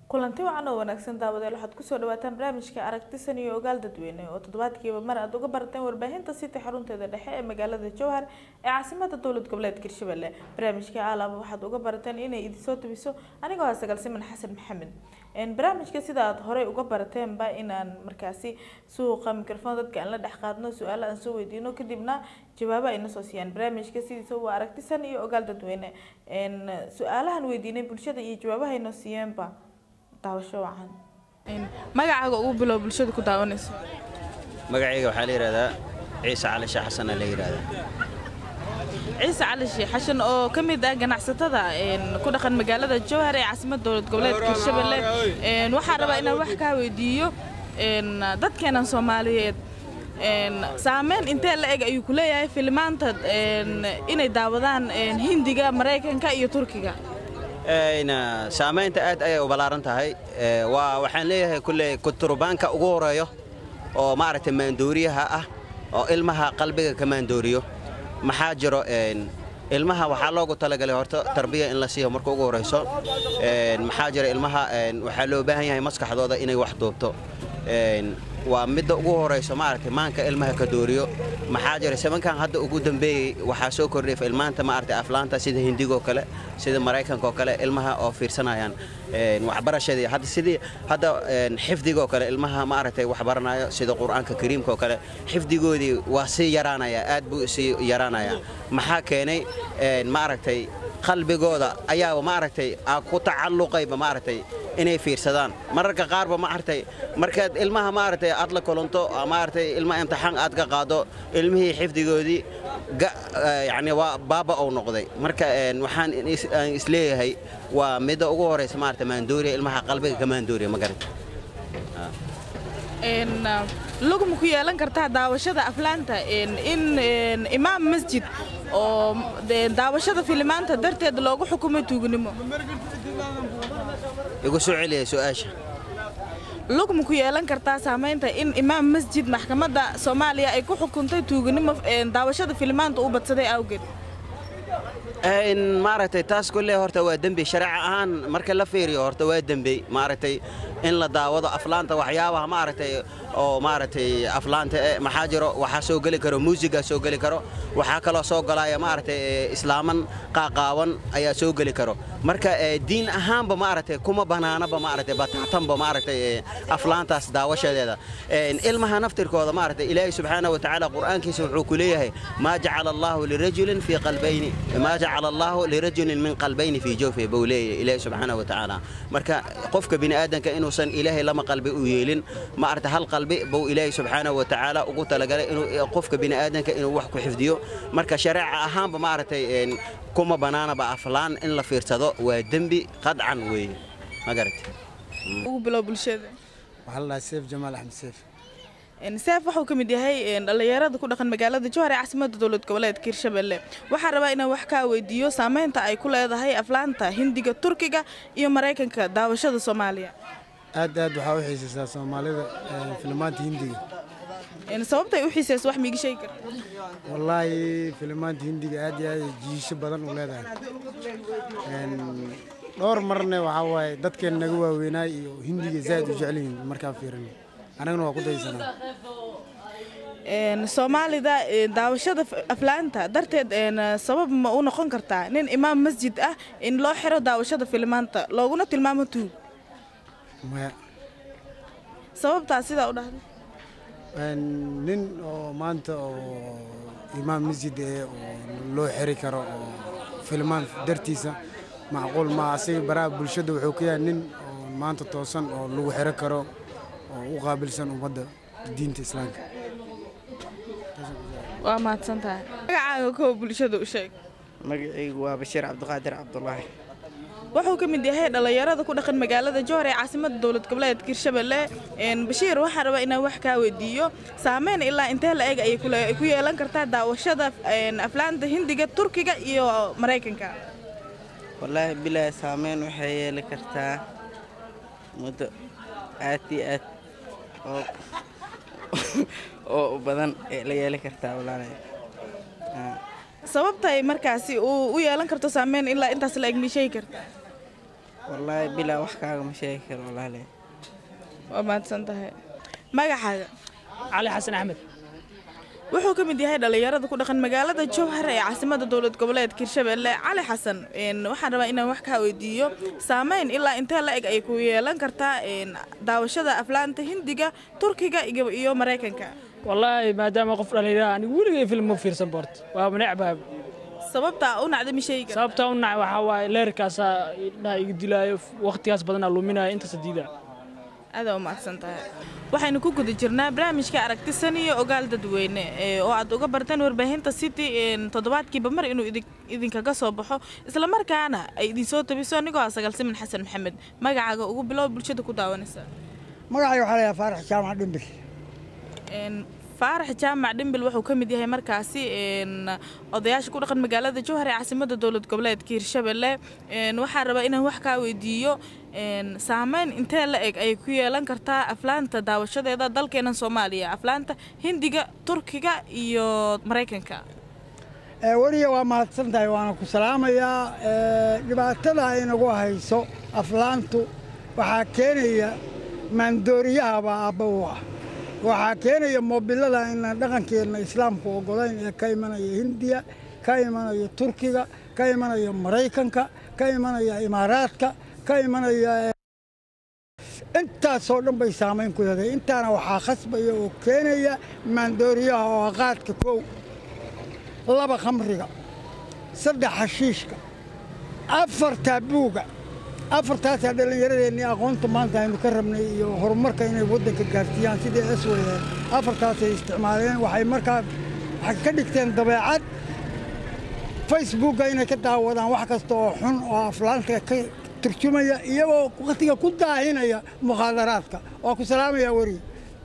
kulanti wacan oo wanaagsan daawadeel waxaad kusoo dhawaataan barnaamijka aragtisan iyo ogaal dadweyne oo toddobaadkiiba mar aad uga barateen warbaahinta city xarunteeda dhexe ee magaalada jowhar ee caasimada dowlad goboleedka hirshabelle barnaamijka alaaba waxaad uga barateen inay idinsoo tabiso anigoo ah sagalsiman xasan maxamed barnaamijka sida aad horey uga barateenba inaan markaasi suuqa microfon dadka aan la dhex qaadno su-aalo aan soo weydiino kadibna jawaabo ayna soo siiyaan barnaamijka sidiisa waa aragtisan iyo ogaal dadweyne su-aalahan weydiinay bulshada iyo jawaabaha aynoo siiyeenba daawasho wacan magacaaga ugu bilow bulshada ku daawanayso magacayga waxaa la yidhahdaa ciise cali sheekh xasan la yidhahdaa ciise cali sheekh xashan oo ka mid ah ganacsatada ku dhaqan magaalada jowhar ee caasimada dowlad goboleedka hirshabelle waxaan rabaa inaan wax kaa weydiiyo dadkeenan soomaaliyeed saameyn intee la eg ayuu ku leeyahay filimaanta inay daawadaan hindiga maraykanka iyo turkiga saamaynta aad ayay u ballaaran tahay waa waxaan leeyahay kulley kuturbaanka ugu horeeyo oo maaragtay maandooriyaha ah oo ilmaha qalbiga ka maandooriyo maxaa jiro ilmaha waxaa loogu talagalay horta tarbiya in la siiyo marka ugu horayso maxaa jira ilmaha waxaa loo baahan yahay maskaxdooda inay wax duubto waa midda ugu horayso maaragtay maanka ilmaha ka dooriyo maxaa jira sabankan hadda ugu dambeeyey waxaa soo kordhay ilmaanta maaragtay aflaanta sida hindigoo kale sida maraykankaoo kale ilmaha oo fiirsanayaan waxbarashadii hadda sidii hadda xifdigoo kale ilmaha maaragtay wax baranayo sida qur-aanka kariimka oo kale xifdigoodii waa sii yaraanaya aad buu sii yaraanaya maxaa keenay maaragtay qalbigooda ayaa maaragtay ku tacalluqayba maaragtay inay fiirsadaan mararka qaarba maaragtay markaad ilmaha maaragtay aad la kulanto maaragtay ilma imtixaan aad ka qaado ilmihii xifdigoodii yacni waa baaba uu noqday marka waxaan isleeyahay waa midda ugu horaysa maaragtay maandooriya ilmaha qalbiga ka maandooriya ma garanta lugma ku yeelan kartaa daawashada aflaanta in imaam masjid oo daawashada filimaanta darteed loogu xukumay tuugnimo igu soo celiya su-aasha lugma ku yeelan kartaa saamaynta in imaam masjid maxkamadda soomaaliya ay ku xukuntay tuugnimo daawashada filimaanta u badsaday awgeed maaragtay taas kulle horta waa dembi shareec ahaan marka la fiiriyo horta waa dembi maaragtay in la daawado aflaanta waxyaabaha maaragtay oo maaragtay aflaanta maxaa jiro waxaa soo geli karo muusigaa soo geli karo waxaa kaloo soo galaya maaragtay islaaman qaaqaawan ayaa soo geli karo marka diin ahaanba maaragtay kuma banaanaba maaragtay bataatanba maaragtay aflaantaas daawashadeeda ilmaha naftirkooda maaragtay ilaahay subxaana wa tacaala qur'aankiisa wuxuu ku leeyahay maa jacala allaahu lirajulin fii qalbayni maa jacala allaahu lirajulin min qalbayni fii jawfi buu leeyahay ilaahay subxaana wa tacaala marka qofka bini aadanka inuusan ilaahay lama qalbi u yeelin maaragtay hal qalbi buu ilaahay subxaana wa tacaala ugu talagalay inuu qofka bini aadanka inuu wax ku xifdiyo marka shareeca ahaanba maaragtay kuma banaanaba aflaan in la fiirsado waa dembi qadcan weeye ma garatay ugu bilow bulshada waxaa la dhahaa seef jamaal axmed seef seef wuxuu ka mid yahay dhallinyarada ku dhaqan magaalada jowhar ee caasimada dowlad goboleedka hirshabelle waxaan rabaa inaan wax kaa weydiiyo saameynta ay ku leedahay aflaanta hindiga turkiga iyo maraykanka daawashada soomaaliya aad aad waxaa u xiisaysaa soomaalida filimaanta hindiga sababtay u xiisayso wax miiga sheegi karta wallaahi filimaanta hindiga aad iyo aad jiisho badan u leedahay dhowr marne waxaa waaye dadkeen naga waaweynaay iyo hindiga zaad u jecelyihiin markaa fiirin anagana waa ku daysanaa soomaalida daawashada aflaanta darteed sabab ma u noqon kartaa nin imaam masjid ah in loo xiro daawashada filimaanta looguna tilmaamo tuug maya sababtaa sidaa u dhahday nin oo maanta oo imaam masjid ee oo loo xiri karo oo filmaan dartiisa macquul ma asiga baraha bulshada wuxuu ka yahay nin oo maanta toosan oo lagu xiro karo oo u qaabilsan ummadda diinta islaamka waa mahadsan tahay magacaaga kow bulshada u sheeg magacaygu waa bashiir cabdiqaadir cabdulaahi wuxuu ka mid yahay dhallinyarada ku dhaqan magaalada jowhar ee caasimada dowlad goboleedka hirshabelle bashiir waxaan rabaa inaan wax kaa weydiiyo saameyn ilaa intee la eg ayay ku yeelan kartaa daawashada aflaanta hindiga turkiga iyo maraykanka wallaahi bilaa saameyn waxay yeeli kartaa muddo aad iyo aad oo oo badan ee la yeeli kartaa walaalahay sababtay markaasi uu u yeelan karto saameyn ilaa intaas la eg ma sheegi karta wallaahi bilaa wax kaaga ma sheegi karo walaale waa mahadsan tahay magacaaga cali xasan axmed wuxuu ka mid yahay dhallinyarada ku dhaqan magaalada jowhar ee caasimada dowlad goboleedka hirshabelle cali xasan een, waxaan rabaa inaan wax kaa weydiiyo saameyn ilaa intee la eg ay ku yeelan kartaa een, daawashada aflaanta hindiga turkiga iyo iyo maraykanka wallaahi maadaama qof dhallinyara anigu weligay film ma fiirsan boort waaba necbaa sababta u nacda ma sheegi kartaa sababta u nacay waxaa waaye leerkaasaa indhaha iga dilaayo waqtigaas badanaa luminaya intaas diidaa aada u mahadsan tahay waxaynu ku guda jirnaa barnaamijka aragti san iyo ogaal dadweyne ee, oo aad uga barteen warbaahinta city een, toddobaadkiiba mar inuu idin- idinkaga soo baxo islamarkaana ay idinsoo tabiso anigoo ah sagaalsimin xasan maxamed magacaaga ugu bilow bulshada ku daawanaysa magacay waxaa layaa faarax jaamac dhimbil Een, faarax jaamac dhimbil wuxuu ka mid yahay markaasi een, odayaasha ku dhaqan magaalada jowhar ee caasimada dowlad goboleedka hirshabelle Een, waxaan rabaa inaan wax kaa weydiiyo een, saameyn intee la eg ay ku yeelan kartaa aflaanta daawashadeeda dalkeena soomaaliya aflaanta hindiga turkiga iyo maraykanka Ee, weliya waa mahadsan tahay waana ku salaamayaa Ee, dhibaatada ay nagu hayso aflaantu waxaa keenaya maandooriyahabaa aabba u ah waxaa keenaya moobilada inaan dhaqankeenna islaamku ogolayn ee ka imanaya hindiya ka imanaya turkiga ka imanaya maraykanka ka imanaya imaaraadka ka imanaya ee, intaasoo dhan bay saamayn ku leedahay intaana waxaa khasbaya oo keenaya maandooriyaha oo ah qaadka kow laba khamriga saddex xashiishka afar taabuuga afartaasaa dhallinyaradeenii aqoonta maanta aynu ka rabnay iyo horumarka inay waddanka gaarsiiyaan sidii es wayeen afartaasay isticmaaleen waxay markaa waxay ka dhigteen dabeecad facebookga inay ka daawadaan wax kasta oo xun oo aflaanta ka turjumaya iyagoo wakhtiga ku daahinaya mukhaadaraadka waa ku salaamayaa weriye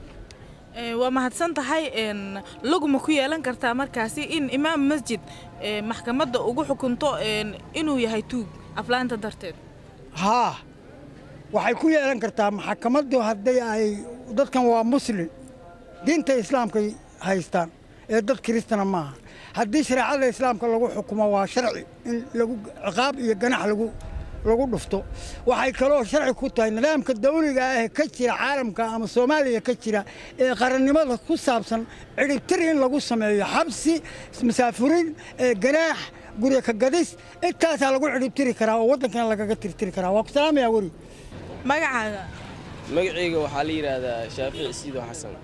Ee, waa mahadsan tahay een, laguma ku yeelan kartaa markaasi in imaam masjid ee, maxkamadda ugu xukunto een, inuu yahay tuug aflaanta darteed haa waxay ku yeelan kartaa maxkamaddu hadday ay dadkan waa muslim diinta islaamkay haystaan ee dad kiristana maaha haddii shareecada islaamka lagu xukumo waa sharci in lagu ciqaab iyo ganax lagu lagu dhufto waxay kaloo sharci ku tahay nidaamka dawliga ah ee ka jira caalamka ama soomaaliya ka jira ee qarannimada ku saabsan cidhibtir in lagu sameeyo xabsi masaafurin ee ganaax gurya ka gadis intaasaa lagu cidhibtiri karaa oo waddankana lagaga tirtiri karaa waa ku salaamayaa weri magacaaga magacayga waxaa la yidhaahdaa shaafici siido xasan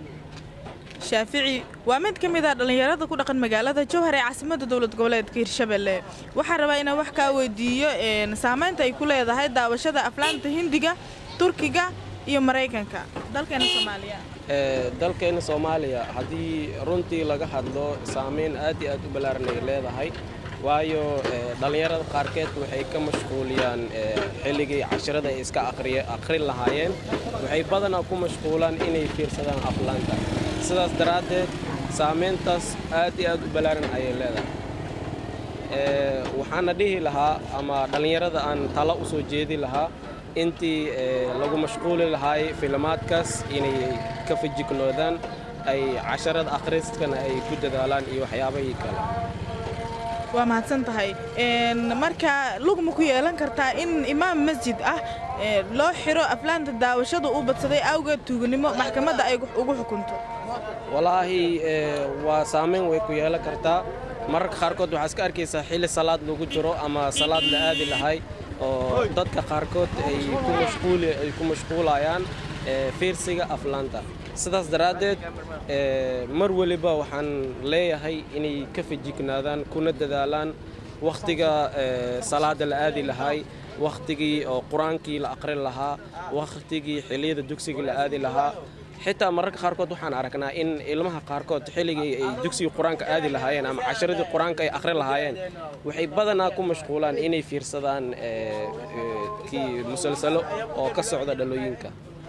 shaafici waa mid ka mid ah dhallinyarada ku dhaqan magaalada jowhar ee caasimada dowlad goboleedka hirshabelle waxaan rabaa inaan wax kaa weydiiyo een, saameynta ay ku leedahay daawashada aflaanta hindiga turkiga iyo maraykanka dalkeena soomaaliya Ee, dalkeena soomaaliya haddii runtii laga hadlo saameyn aad iyo aad u ballaaran ay leedahay waayo ee, dhallinyarada qaarkeed waxay ka mashquuliyaan ee, xilligii casharada ay iska aqriye- aqrin lahaayeen waxay badanaa ku mashquulaan inay fiirsadaan aflaanta sidaas daraaddeed saameyntaas aad iyo aad u ballaaran ayay leedahay Ee, waxaana dhihi lahaa ama dhallinyarada aan talo u soo jeedi lahaa intii ee, lagu mashquuli lahaay filimaadkaas inay ka fajignoodaan ay casharada akhriskana ay ku dadaalaan iyo waxyaabahii kale waa mahadsan tahay Een, marka lugma ku yeelan kartaa in imaam masjid ah ee, loo xiro aflaanta daawashada uu badsaday awgeed tuuganimo maxkamadda ay ugu xukunto walaahi ee, waa saameyn way ku yeelan kartaa mararka qaarkood waxaa iska arkaysaa xilli salaad lagu jiro ama salaad la aadi lahay oo dadka qaarkood ay ku mashquuli ay ku mashquulayaan ee, fiirsiga aflaanta sidaas daraaddeed ee, mar weliba waxaan leeyahay inay ka fajignaadaan kuna dadaalaan wakhtiga ee, salaada la aadi lahay wakhtigii oo qur-aankii la aqrin lahaa wakhtigii xilliyada dugsiga la aadi lahaa xitaa mararka qaarkood waxaan aragnaa in ilmaha qaarkood xilligii ay dugsiga qur-aanka aadi lahaayeen ama casharadii qur-aanka ay akhri lahaayeen waxay badanaa ku mashquulaan inay fiirsadaan ee, ee, kii musalsalo oo ka socda dhalooyinka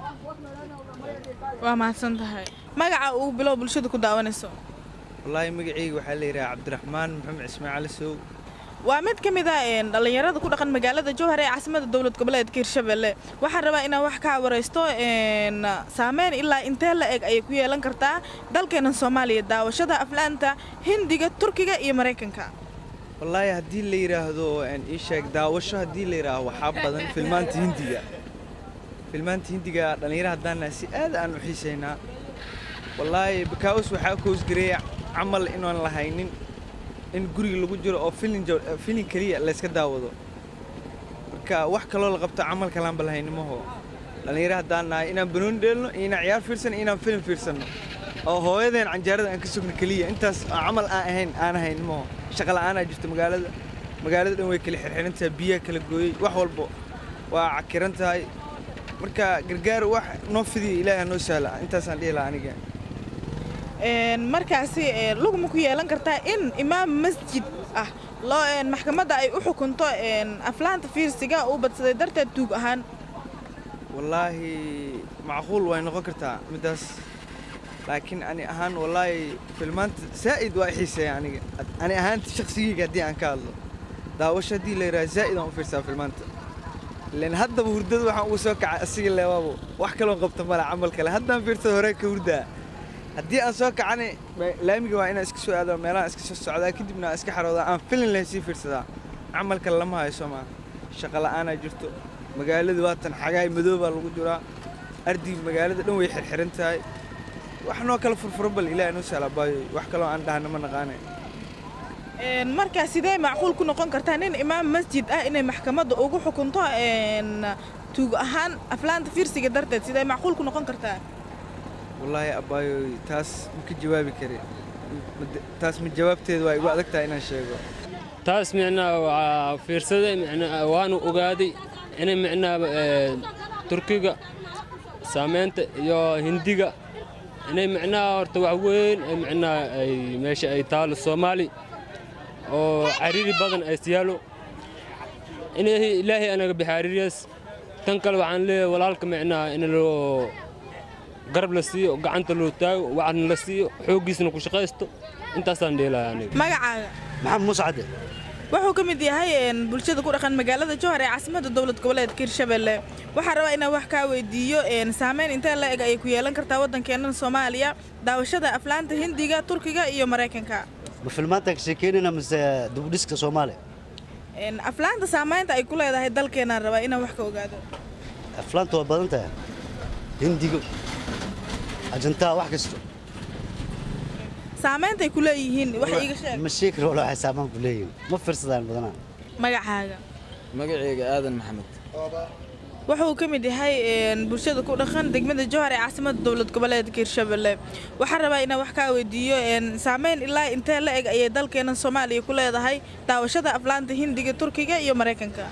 waa mahadsan tahay magaca uu bilow bulshada ku daawanayso wallaahi magacayga waxaa la yidhaha cabdiraxmaan maxamed ismaaciil sow waa mid ka mid ah een, dhallinyarada ku dhaqan magaalada jowhar ee caasimada dowlad goboleedka hirshabelle waxaan rabaa inaan wax ka waraysto een, saameyn ilaa intee la eg ayay ku yeelan kartaa dalkeena soomaaliya daawashada aflaanta hindiga turkiga iyo maraykanka wallaahi haddii la yidhaahdo een, ii sheeg daawasho haddii la yidhaahdo waxaa badan filmaanta hindiga filmaanta hindiga dhallinyaro haddaan nahay si aad aan u xiisaynaa wallaahi bakaawus waxaa koosgareeya camal inaan lahaynin in guriga lagu jiro oo filin jaw- eh, filin keliya layska daawado marka wax kaloo la qabto camal kalaanba lahaynimaho dhallinyaro haddaan nahay inaan banooni dheelno iyo inaan ciyaar fiirsano iyo inaan filim fiirsanno oo hooyadeen canjaarada aan ka sugno keliya intaas oo camal aan ahayn aan ahaynimaho shaqa la'aanaa jirta magaalada magaalada dhan way kala xirxiran tahay biyaha kala gooyey wax walbo waa cakiran tahay marka gargaar wax noo fidiya ilaahay noo sahla intaasaan dhihi lahaa aniga Een, markaasi ee, lugma ku yeelan kartaa in imaam masjid ah loo een, maxkamadda ay u xukunto een, aflaanta fiirsiga uu badsaday darteed tuug ahaan wallaahi macquul way noqon kartaa middaas laakiin ani ahaan wallaahi filmaanta zaa'id waa i xiiseeya aniga ani ahaanta shakhsigeyga haddii aan ka hadlo daawasho haddii la yidhaha zaa'id aan u fiirsaa filmaanta ilan haddaba hurdada waxaan uga soo kacay asiga leewaabo wax kaloon qabta mala camal kale haddaan fiirsado hore ka hurdaa haddii aan soo kacani ma- laamiga waa inaan iska soo aado meelaha iska soo socdaa kadibna aan iska xaroodaa aan filin lahayn sii fiirsadaa camal kale lama hayso maa shaqa la'aanaa jirto magaaladu waatan xagaay madoobaa lagu jiraa ardi magaalada dhan way xirxiran tahay wax noo kala furfuro bal ilaahay noo sahla baayo wax kaloo aan dhahna ma naqaane Een, markaa sidee macquul ku noqon kartaa nin imaam masjid ah inay maxkamadda ugu xukunto een, tuug ahaan aflaanta fiirsiga darteed sidee macquul ku noqon kartaa wallaahi abbaayo taas ma ka jawaabi kari Ma- taas ma jawaabteeda waa igu adag tahay inaan sheego taas micnaha waa fiirsaday micnaha waanu ogaaday inay micnaha ee, turkiga saameynta iyo hindiga inay micnaha horta wax weyn ay micnaha ay meesha ay taalo soomaali oo cariiri badan ay siyaalo inay ilaahay anaga bixi cariiriyaas tan kale waxaan leeyahay walaalka micnaha in loo garab la siiyo gacanta loo taago wacdna la siiyo xooggiisna ku shaqaysto intaasaan dheelahay aniga magacaaga maxamed muuse cadde wuxuu ka mid yahay een, bulshada ku dhaqan magaalada jowhar ee caasimadda dowlad goboleedka hirshabelle waxaan rabaa inaan wax kaa weydiiyo een, saameyn intee la eg ayay ku yeelan kartaa waddankeennan soomaaliya daawashada aflaanta hindiga turkiga iyo maraykanka ma filmaanta ka sheekeynayna mise dubdhiska soomaaliya Een, aflaanta saamaynta ay ku leedahay dalkeenaan rabaa inaan wax ka ogaado aflaanta waa badan tahay hindigo ajantaa wax kasto saamaynta ay ku leeyihiin wax iiga sheeg ma sheegi karo wala waxay saamaan ku leeyihin ma fiirsadaan badanaa magacaaga magacayga aadan maxamed wuxuu ka mid yahay een, bulshada ku dhaqan degmada jowhar ee caasimadda dowlad goboleedka hirshabelle waxaan rabaa inaan wax kaa weydiiyo een, saameyn ilaa intee la eg ayay dalkeennan soomaaliya ku leedahay daawashada aflaanta hindiga turkiga iyo maraykanka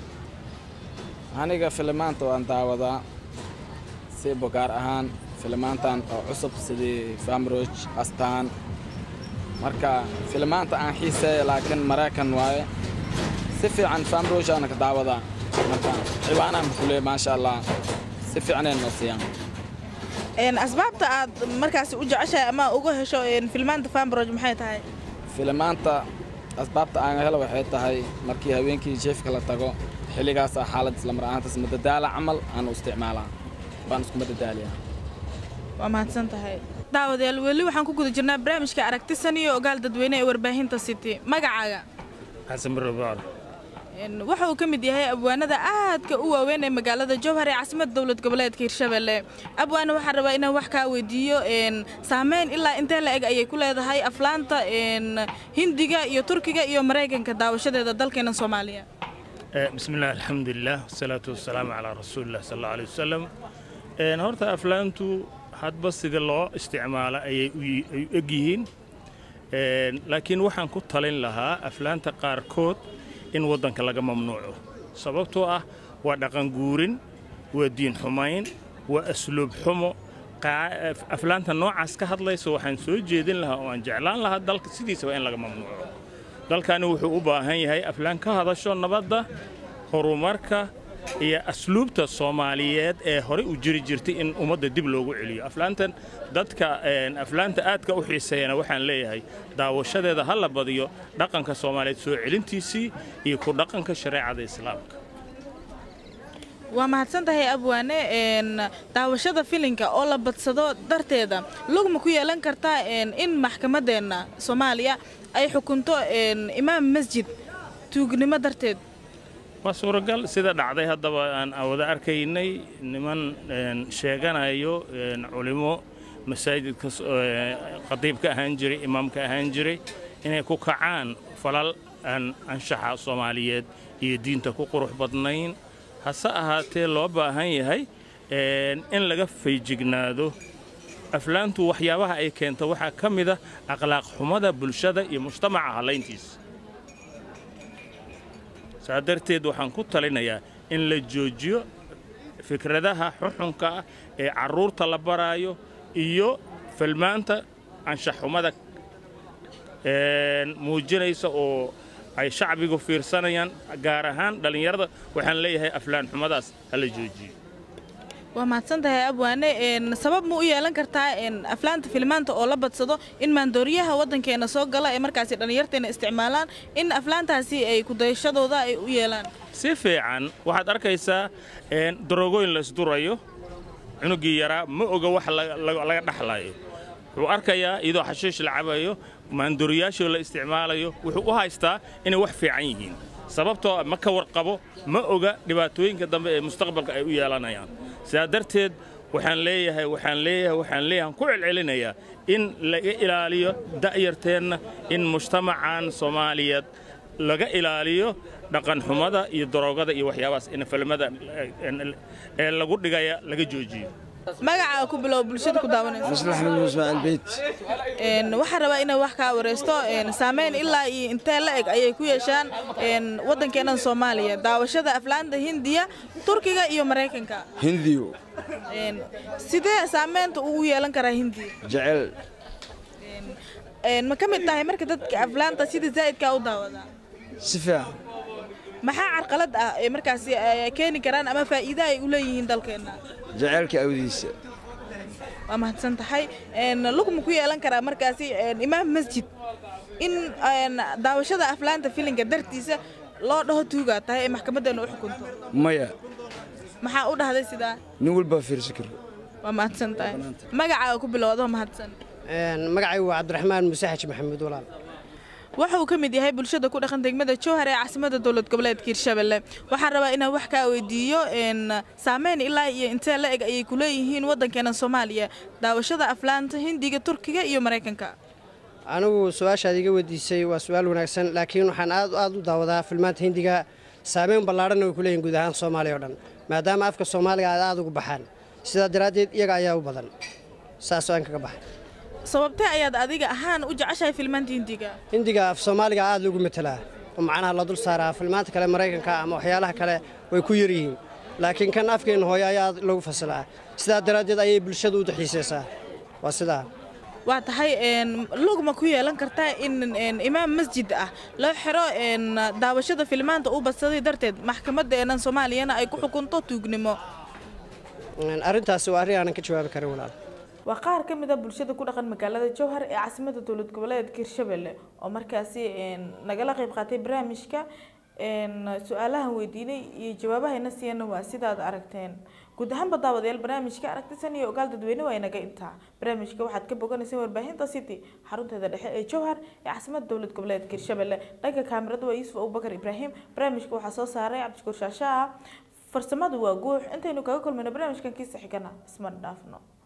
aniga filimaanta waan daawadaa siiba gaar ahaan filimaantan oo cusub sidii famroj astaan marka filimaanta aan xiiseeya laakiin maraykan waaye si fiican famroj aana ka daawadaa marka ciwaanaha makule maasha allah si fiicnay noo siiyaan Een, asbaabta aad markaasi u jeceshahay ama uga hesho een, filmaanta fambroj maxay tahay filimaanta asbaabta aan helo waxay tahay markii habeenkii jeefka la tago xilligaasa xaalad islamar ahaantaas madadaala camal aan u isticmaalaa baan isku madadaaliyaa waa mahadsan tahay daawadayaal weli waxaan ku guda jirnaa barnaamijka aragtisan iyo ogaal dadweyne ee warbaahinta city magacaaga xasan barbaar Een, waxa uu ka mid yahay abwaanada aadka u waaweyn ee magaalada jowhar ee caasimadda dowlad goboleedka hirshabelle abwaana waxaan rabaa inaan wax kaa weydiiyo een, saameyn ilaa intee la eg ayay ku leedahay aflaanta een, hindiga iyo turkiga iyo maraykanka daawashadeeda dalkeena soomaaliya بسم الله الحمد لله والصلاة والسلام على رسول الله صلى الله عليه وسلم een horta aflaantu hadba sida loo isticmaalo ayay u yi- ay u eg yihiin Een, laakiin waxaan ku talin lahaa aflaanta qaarkood in waddanka laga mamnuuco sababtoo ah waa dhaqan guurin waa diin xumayn waa asluub xumo qaa- af- aflaanta noocaas ka hadlaysa waxaan soo jeedin lahaa oo aan jeclaan lahaa dalka sidiisaba in laga mamnuuco dalkani wuxuu u baahan yahay aflaan ka hadasho nabadda horumarka iyo asluubta soomaaliyeed ee horey u jiri jirtay in ummadda dib loogu celiyo aflaantan dadka een, aflaanta aadka u xiiseeyana waxaan leeyahay daawashadeeda ha la badiyo dhaqanka soomaaliyeed soo celintiisii iyo ku dhaqanka shareecada islaamka waa mahadsan tahay abwaane een, daawashada filinka oo la badsado darteeda lugma ku yeelan kartaa een, in maxkamadeenna soomaaliya ay xukunto een, imaam masjid tuugnimo darteed waa suuragal sida dhacday haddaba aan wada arkaynay niman een, sheeganayo een, culimo masaajidka s- ee, khadiibka ahaan jiray imaamka ahaan jiray inay ku kacaan falal aan anshaxa soomaaliyeed iyo diinta ku qurux badnayn hase ahaatee loo baahan yahay een, in laga feejignaado aflaantu waxyaabaha ay keento waxaa ka mid ah akhlaaq xumada bulshada iyo mujtamaca hallayntiisa saa darteed waxaan ku talinayaa in la joojiyo fikradaha xuxunka ah ee carruurta la baraayo iyo filmaanta anshaxxumada een, muujinaysa oo ay shacbigu fiirsanayaan gaar ahaan dhallinyarada waxaan leeyahay aflaan xumadaas ha la joojiyo waa mahadsan tahay abwaane een, sabab ma u yeelan kartaa een, aflaanta filmaanta oo la badsado in maandooriyaha waddankeena soo gala ee markaasi dhallinyarteena isticmaalaan in aflaantaasi ay kudayashadooda ay u yeelaan si fiican waxaad arkaysaa een, darogooyin la isdurayo cunugii yaraa ma oga wax laga- laga laga dhaxlayo wuxuu arkayaa iyadoo xashiish la cabayo maandooriyaashoo la isticmaalayo wuxuu u haystaa inay wax fiican yihiin sababtoo ah ma ka warqabo ma oga dhibaatooyinka dambe ee mustaqbalka ay u yeelanayaan sidaa darteed waxaan leeyahay waxaan leeyahay waxaan leeyahay ku celcelinayaa in laga ilaaliyo da'yarteenna in mujtamacan soomaaliyeed laga ilaaliyo dhaqanxumada iyo daroogada iyo waxyaabahaas in filmada ee lagu dhigaya laga joojiyo magacaa ku bilow bulshada ku daawanaysa maslax maxamed ismaaciil beyt Een, waxaan rabaa inaan wax kaa wareysto een, saameyn ilaa iyo intee la eg ayay ku yeeshaan een, waddankeennan soomaaliya daawashada aflaanta hindiya turkiga iyo maraykanka hindiyo Een, sidee saameynta ugu yeelan karaa hindiya jecel Een, ma ka mid tahay marka dadka aflaanta sida zaa'idkaa u daawadaa si fiican maxaa carqalad ah ee markaasi ay keeni karaan ama faa'iido ay u leeyihiin dalkeenna jaceylka awdiisa waa mahadsan tahay Een, lugma ku yeelan karaa markaasi een, imaam masjid in een, daawashada aflaanta filinka dartiisa loo dhaho tuugaa tahay ee maxkamaddeena u xukunto maya maxaa u dhahday sidaa nin walbaa fiirsan karo waa mahadsan tahay magacaaga ku bilowdo mahadsan magacaygu waa cabdiraxmaan muuse xaji maxamuud walaal waxa uu ka mid yahay bulshada ku dhaqan degmada jowhar ee caasimada dowlad goboleedka hirshabelle waxaan rabaa inaan wax kaa weydiiyo een, saameyn ilaa iyo intee la eg ayay ku leeyihiin waddankeena soomaaliya daawashada aflaanta hindiga turkiga iyo maraykanka anigu su-aashaad iga weydiisay waa su-aal wanaagsan laakiin waxaan aad aad u daawadaa filmaanta hindiga saameyn ballaadhan way ku leeyihin guud ahaan soomaaliya oo dhan maadaama afka soomaaliga aad aad ugu baxaan sidaa daraaddeed iyaga ayaa u badan saasoo aan kaga baxay sababtee ayaad adiga ahaan u jeceshahay filmaanta hindiga hindiga af soomaaliga aad lagu matelaa oo macnaha la dul saaraa filmaanta kale maraykanka ama waxyaalaha kale way ku yar yihiin laakiin kan afkeenna hooyo ayaa aad lagu fasilaa sidaa daraaddeed ayay bulshadu u daxiisaysaa waa sidaa waa tahay een, lugma ku yeelan kartaa in een, imaam masjid ah loo xiro een, daawashada filmaanta uu badsaday darteed maxkamadeennan soomaaliyana ay ku xukunto tuugnimo arrintaasi waa arrin aanan ka jawaabi karin walaal waa qaar ka mid a bulshada ku dhaqan magaalada jowhar ee caasimada dowlad goboleedka hirshabelle oo markaasi een, nagala qayb qaatay barnaamijka een, su-aalahan weydiinay iyo jawaabahayna siiyana waa sidaad aragteen guud ahaanba daawadayaal barnaamijka aragtisan iyo ogaal dadweyne waa inaga intaa barnaamijka waxaad ka boganaysaa warbaahinta city xarunteeda dhexe ee jowhar ee caasimada dowlad goboleedka hirshabelle dhanka kaamirada waa yuusuf abubakar ibraahim barnaamijka waxaa soo saaray cabdishakuur shaashaa farsamadu waa guux intaynu kaga kulmayno barnaamijkan kiisa xigana isma dhaafno